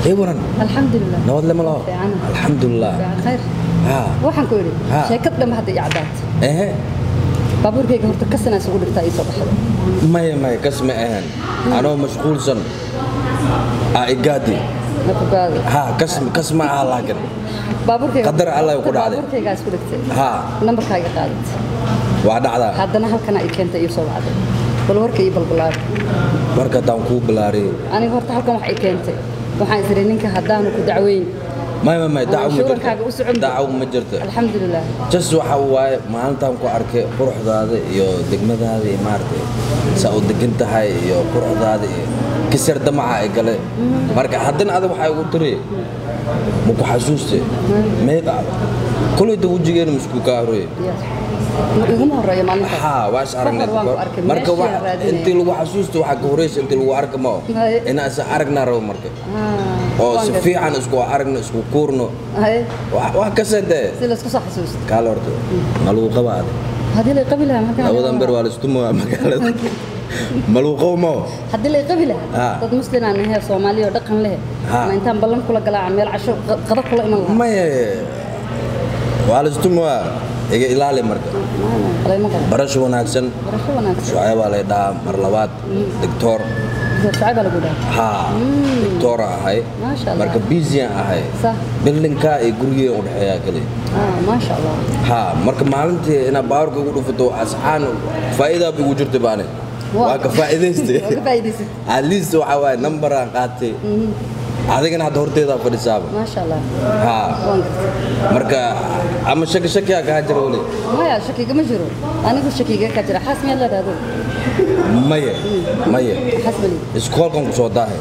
ii waran alxamdulilah nabad lama laho Fiican. alxamdulilah Fiican, khayr haa waxaan ku idhi Ha. sheekad dhamma hadda ii caddaat ehe baabuurkayga horta kasanaa isugu dhigtaa ii soo baxda maya maya kas ma ahan anoo mashquulsan aa igaadi ma fogaado haa kas kas ma aha laakin baabuurkayga Qadar Allah ku dhacday. baabuurkaygaa isku dhigtay haa nambarkaaga qaadat waa dhacdaa haddana halkana ii keentay ii soo bacday bal warka ii balbalaar marka haddaan kuu bilaariyey aniga horta halkan wax ii keentay waxaan isiri ninka haddaanu ku dacweyn maya maya Ama dacwo ma shuurankaaga u jirto socon dacwo ma jirto alxamdulilah jas waxa waaye maalintaan ku arkay quruxdaada iyo degmadaada iyo maaragtay saa u degan tahay iyo quruxdaada iyo kisar damaca ay gale marka haddana adag waxaa igu tiri ma ku xasuuste meed aada kolayta wejigeena masku kaa horoye iguma horeeyo maalintaas haa waa is aragnay Kahor waan ku arkay, marka meeshii wax aan raadinayay. intii lagu xasuusto waxaa ka horeysa intii lagu arka mao Haye. inaa isa aragnaa rabo marka Ah, oo waan si gartay. fiican isku aragno isku kuurno Haye, wax wax kasta dee si laysku soo xasuusto kaale horta ma lagu qabaade haddii lay qabi lahaa markaan labadan ber waa laistuma magaalada maluuqow mao haddii lay qabi lahaa Ah. dad muslimaan ahee soomaaliya oo dhaqan leh Ah. ma intaan ballan kula galaacan meel casho qa- qado kula iman lahaa maye waa laistuma iga ilaali marka qalayma qabo barasho wanaagsan barasho wanaagsan shucaya baa lay dhahaa mar labaad doctor shacay baa lagu dhaha haa doctora ahay Maasha Allah. marka busyaan ahay Sah. bildinka iyo gurigee u dhexeeyaa kaliya ah maasha allah haa marka maalintii inaad baawarka igu dhufato asxaan faa'iidaa igu jirta baane Waa. waa ka faa'iidaystay waa ka faa'iidaysay at least waxa waaye numberaan qaatay adigana hadda horteedaa fadhisaaba maasha allah haa waan gartay marka ama shaki shakiyaa kaa jira weli maya shakiga ma jiro anigu shakiga ka jira xaas miyaad leedahay adigu maye maye xaas bali iskoolkan ku soo daahay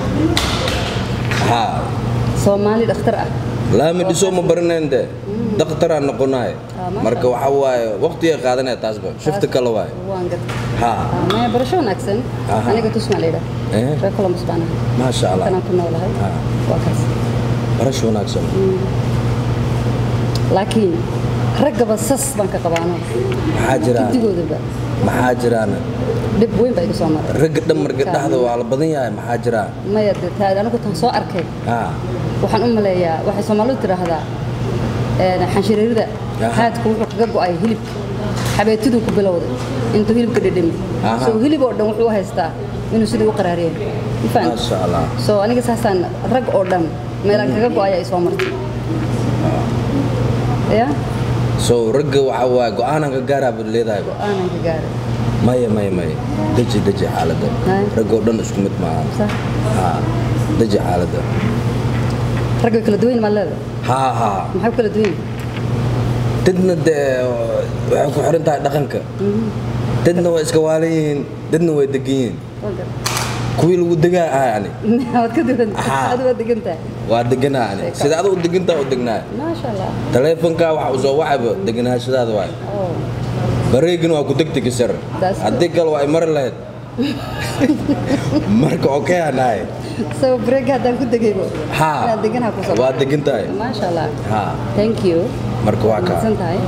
haa soomaali dhakhtar ah laami dhiso ma baranayn de daktaraan noqonahay Ah, masha marka waxa waaye waqtigay qaadanaya taasba shifti kale waaye waan gartay haa Ah, maya barasho wanaagsan Aha. aniga tusmaa layidhaah Eh. reer columbus baan ahay maasha allah kanaan ku noolahay Ah. waa kaas barasho wanaagsan laakiin raggaba sas baan ka qabaano maxaa jiraan guddigoodaba maxaa jiraan dhib weyn baa iga soo maray ragga dhan marka dhexda waa la badan yahay maxaa jiraan maya dee taa anigu tan soo arkay haa waxaan u maleeyaa waxay soomaalidu tidhaahdaa een, xanshireerida Aha. haadku wuxuu kaga go'ay hilibka xabeetiduu ku bilowday intuu hilibka dhedhami Aha. so hilib oo dhan wuxuu u haystaa inuu sidii u qaraariyeen ma fahanti? maasha allah so aniga saasaan rag oo dhan meelaan kaga go'aya ay soo martay ya so ragga waxa waaye go-aanan ka gaaraa baad leedahay go'aanan ka gaaray maya maya maya deji deji xaaladda Hay. raggoo dhan isku mid maaha sax haa deji xaaladda rag way kala duwan maad leedahay haa haa maxay ku kala duwan yihiin? dadna dee waxay ku xiran tahay dhaqanka dadna waa iska waalan yihiin dadna way degan yihiin Waa gar- kuwii lagu degaa ah yani waad ka duwan Aha. adu waad degan tahay waa deganaa yani sida adigu degantaa u degnaa maasha allah taleefonkaa waxa uu soo wacayba deganaashadaada waay oh bareegin waa ku degtegi sar That's haddii kale waa ay mari lahayd marka okey anahay so break haddaan ku degaybo haa inaad deganaha ku soo waa degan tahay maasha allah haa thank you marka waa kaa mahadsan tahay